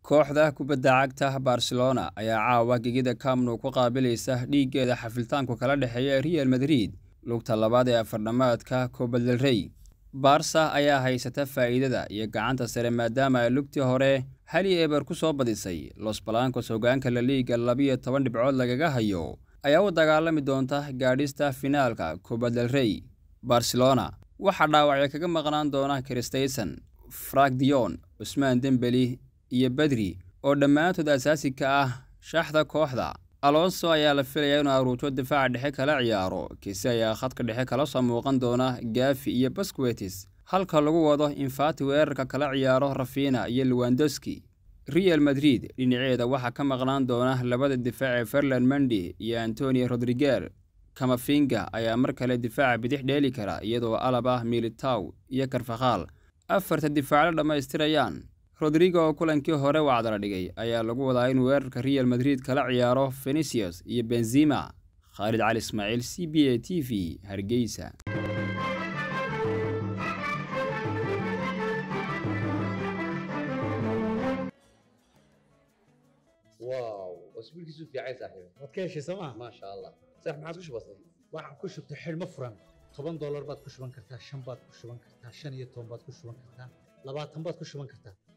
kooxda kubadda cagta barcelona ayaa caawa gegida kamnu ku qaabilaysa dhiiggeeda xafiltaanku kala dhexeeya real madrid lugta labaad ee afardhamaadka copa del rey barsa ayaa haysata faa'iidada iyo gacanta sare maadaama ay lugtii hore hali eber ku soo badisay los balancos hogaanka la liiga labiyo toban dhibcood lagaga hayo ayaa u dagaalami doonta gaadhista finaalka copa del rey barcelona waxaa dhaawacyo kaga maqnaan doona kristayson frank dion cusmaan dembeli iyo bedri oo dhammaantood asaasi ka ah shaxda kooxda alonso ayaa la filayaa inuu aruujo difaaca dhexe kala ciyaaro kisi ayaa khadka dhexe kala soo muuqan doona gafi iyo basquetis halka lagu wado in fati weerarka kala ciyaaro rafina iyo lewandowski real madrid dhinaceeda waxaa ka maqnaan doona labada difaac ee ferland mendi iyo antonio rodriger kamafinga ayaa mar kale difaaca bidix dheeli kara iyadoo alaba militaw iyo karfakhaal afarta difaacla dhammaystirayaan rodrigo oo kulankii hore wacdala dhigay ayaa lagu wadaa in weerarka real madrid kala ciyaaro fenicius iyo benzima khaalid cali ismaaciil c b a t v hargeysa واو واسبوع كيسو في عيسى صاحبي waad ka heshay sooma ما شاء الله صح ما عاد كش بسيط waxaan ku shubtay xidhmo furan toban doolar baad ku shuban kartaa shan baad ku shuban kartaa shan iyo toban baad ku shuban kartaa labaatan baad ku shuban kartaa